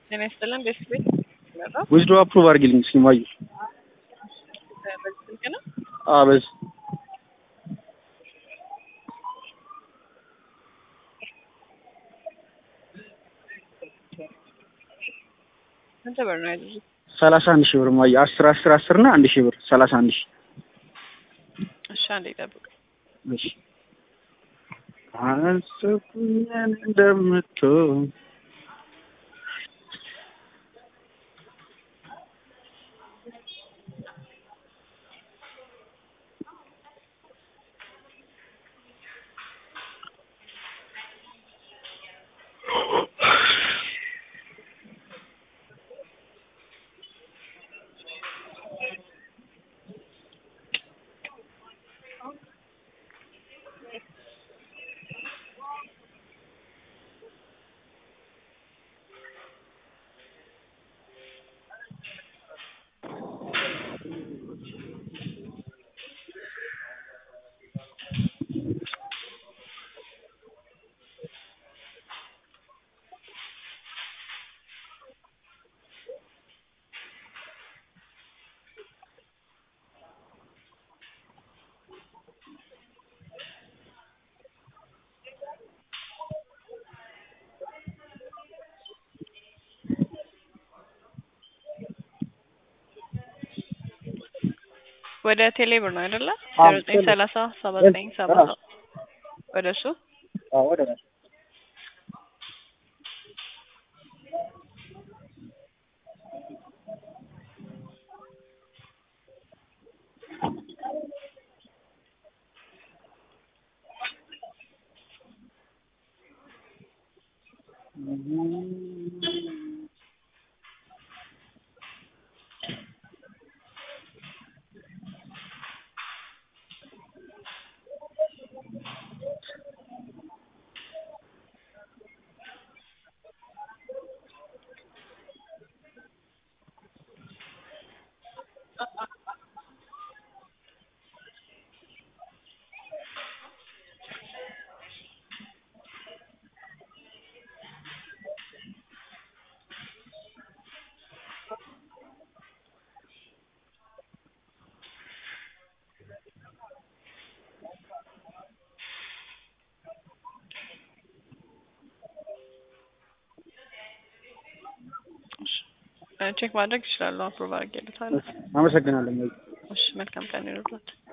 ጤና ይስጥልን ቤት ቤት ወስዶ አፕሩቭ አድርጊልኝ እስኪ ማዩ በዚህ ስልክ ነው። አዎ በዚህ ስንት ብር ነው ያዘዙት? ሰላሳ አንድ ሺህ ብር ማዩ አስር አስር አስር እና አንድ ሺህ ብር ሰላሳ አንድ ሺህ እሺ አንዴ ይጠብቅ። እሺ አሰብኩኝ እንደምትሆን ወደ ቴሌ ብር ነው አይደለ? አዎ፣ ዜሮ ዘጠኝ ቴሌ። ሰላሳ ሰባ ዘጠኝ ሰባ አዎ። ወደ እሱ አዎ ወደ ላይ ቼክ ማድረግ ይችላሉ። አፕሮቭ አድርጌልታለሁ። አመሰግናለሁ ማዩ እሺ መልካም ቀን ይሁንልዎት።